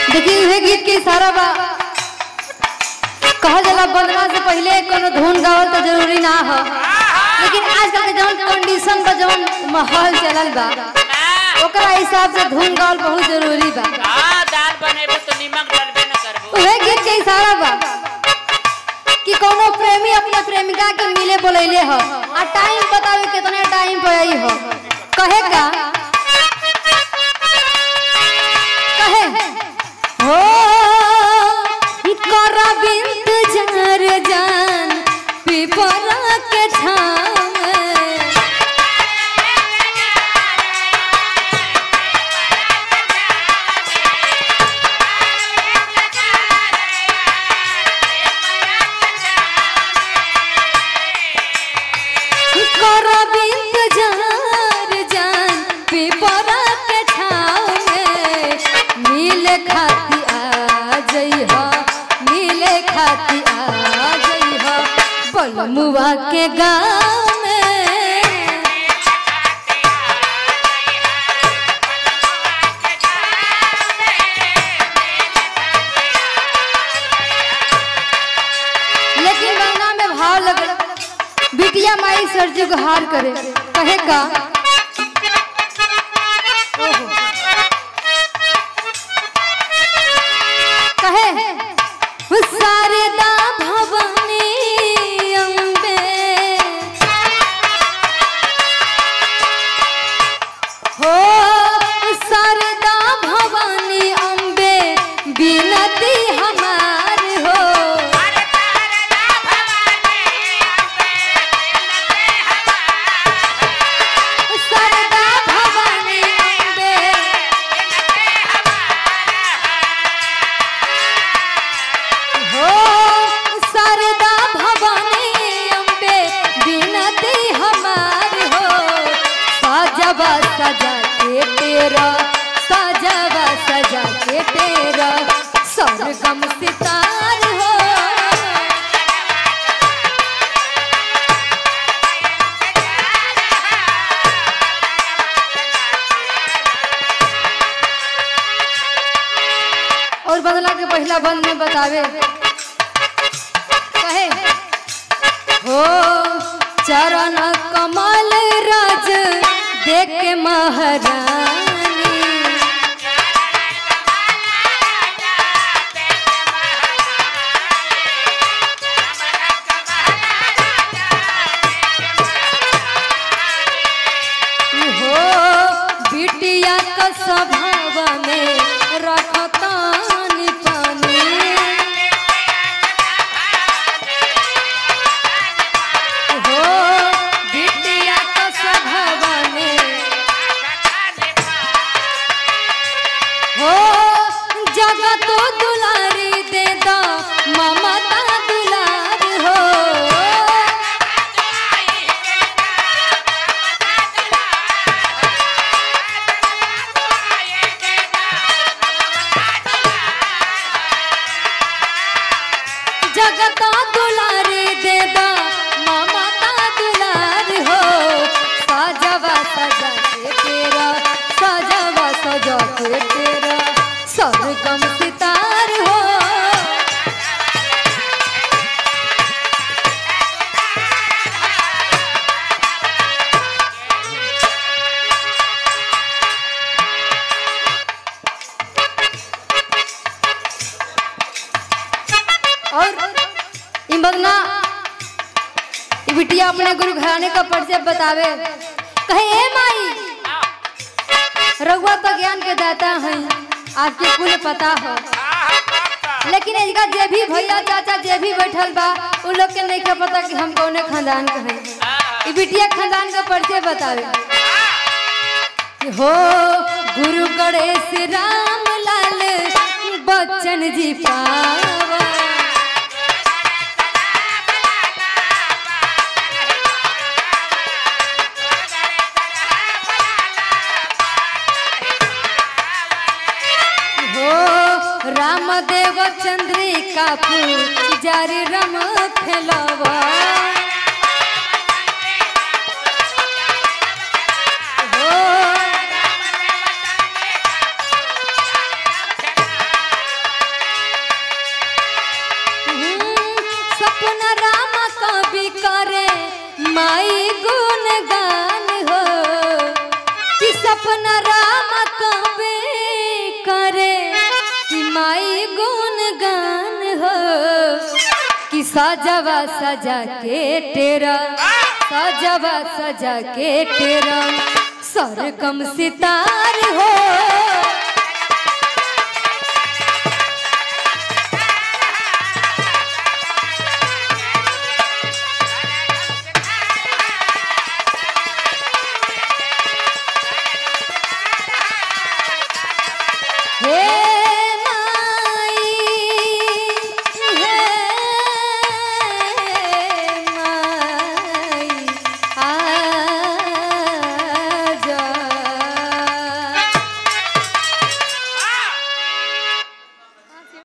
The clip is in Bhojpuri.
देखिए उहे गीत के इशारा बा कहल जाला बंदना से पहले कोनो धुन गावल तो जरूरी ना हो लेकिन आजकल के जौन कंडीशन बा जौन माहौल चलल बा ओकरा हिसाब से धुन गावल बहुत जरूरी बा हाँ दाल बनेबे तो नीमक डलबे न करबो उहे गीत के इशारा बा कि कोनो प्रेमी अपने प्रेमिका के मिले बोलैले हो आ टाइम बतावे कितने टाइम पे आई हो कहे का कहे हो करब इंतजार जान पिपरा के छाव में। करब इंतजार जान पिपरा के छाव में मिले खाती आ जइह मिले खाती आ जइह बलमुआ के गाँव में लेकिन गाना में भाव लगे बिटिया माई सरजू हार करे कहे का ओहो। कहे "वो शारदा भवानी अम्बे हो शारदा भवानी अम्बे बिनती हमार हो शारदा भवानी अम्बे हो शारदा भवानी अम्बे बिनती हमार हो साजवा सजा के तेरा साजवा सजा के तेरा सरगम सितार हो और बदला के पहला बंद में बतावे कहे हो चरण कमल राज देख के महारानी हो बिटिया का स्वभाव में रखतानी पानी हो बिटिया का स्वभाव में हो जगत दुलारी दे दो ममता दुलार हो जगत दुलारी दे दो ममता दुलार हो सजवा सजा के तेरा सजवा सजा के तेरा सरगम सितार हो और ई बदना ई बिटिया अपने गुरु घराने का परिचय बतावे कहे ए माई रघुआ तो ज्ञान के दाता हैं आपके कुल पता हो लेकिन इनका जे भी भैया चाचा जे भी बैठल बा उ लोग के नहीं के पता कि हम कौने खानदान के हैं ई बिटिया खानदान का परिचय बतावे कि हो गुरु गणेश राम लाल बच्चन जी पावा हो रामदेव चंद्रिका पुजारी रम खेलवा हो सपना राम कबे करे कि माई गुण गान हो कि सजवा सजा के तेरा सजवा सजा के तेरा सरगम सितार हो हे